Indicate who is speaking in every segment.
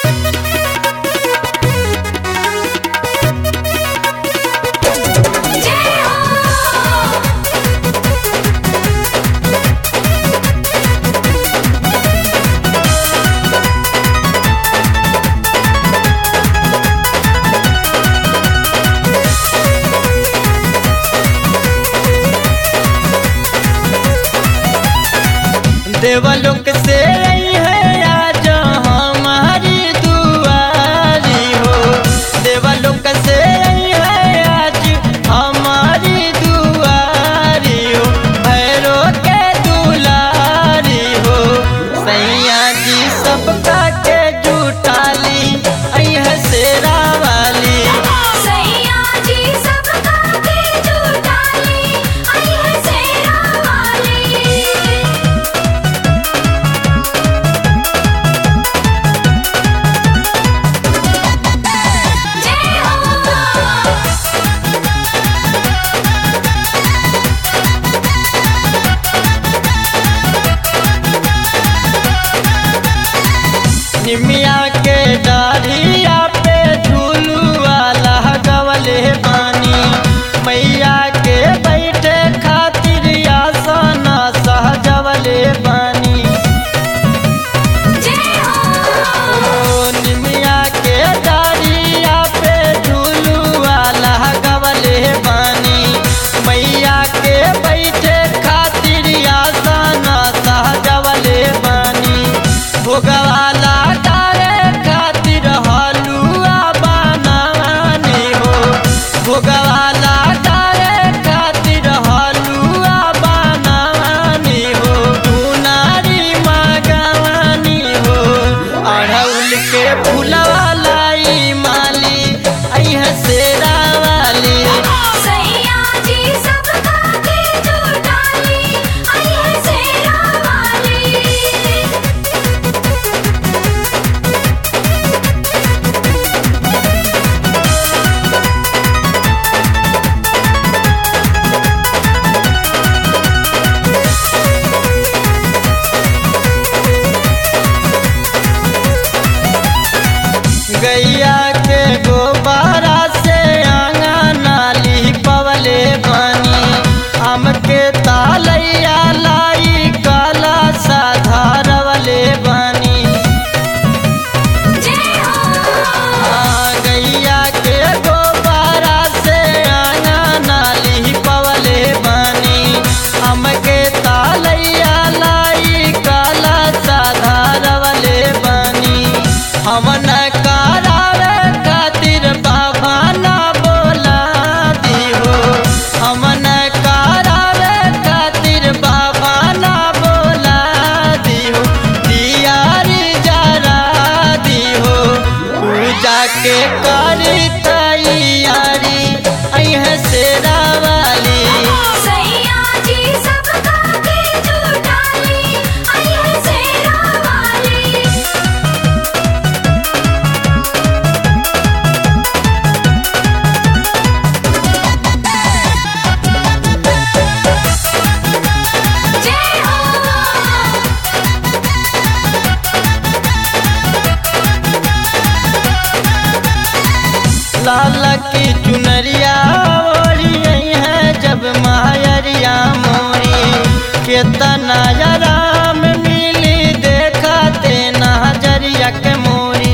Speaker 1: जय हो
Speaker 2: देवलोक से आई है आज हमारी दुआरी हो देवलोक से आई है आज हमारी दुआरी हो भैरो के दुलारी हो सैया जी सबका के जुटाली आई है शेरा वाली
Speaker 1: सैया जी सबका के जुटाली आई है सेरा वाली जय हो
Speaker 2: निमिया के डाढ़िया पे झूलुआ लगवले बानी मैया के बैठे खातिर आसन सहजवले बानी
Speaker 1: जय हो
Speaker 2: ओ निमिया के डाढ़िया पे झूलुआ लगवले बानी मैया के बैठे खातिर आसन सहजवले बानी भोगवाला डाले खातिर हलुआ बनानी हो भोगवाला डाले खातिर हलुआ बनानी हो दुनारी मगवानी हो अड़हुल के फूलवा लाई माली अह शेरा वाली
Speaker 1: सैया जी सबका के जुटाली आई है सेरा वाली
Speaker 2: गैया के गोबारा से आंगना ली पवले बनी आम के तालैया लाई काला साधारवले बनी
Speaker 1: जय हो
Speaker 2: आ, गैया के गोबारा से आंगना ली पवले बनी आम के तालैया लाई काला साधारवले बनी हमन करावे खातिर बाबा ना बोला दिहो हमन करावे खातिर बाबा ना बोला दिहो दियारी जरा दिहो पूजा के करी तैयारी अह शेरा वाली
Speaker 1: सैया जी सबका के जुटाली आई है सेरा वाली जय हो
Speaker 2: लाल की चुनरिया ओढ़ी है जब मायरिया मोरी केतना आराम मिली देखते नजरिया के मोरी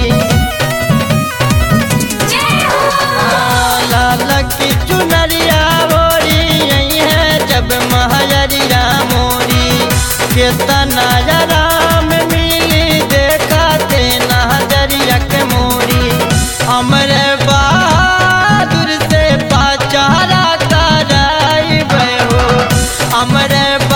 Speaker 1: जय हो
Speaker 2: लाल की चुनरिया ओढ़ी है जब मायरिया मोरी केतना आराम मिली देखते नजरिया के मोरी हमरे बहादुर से पाचारा कराई हो हमरे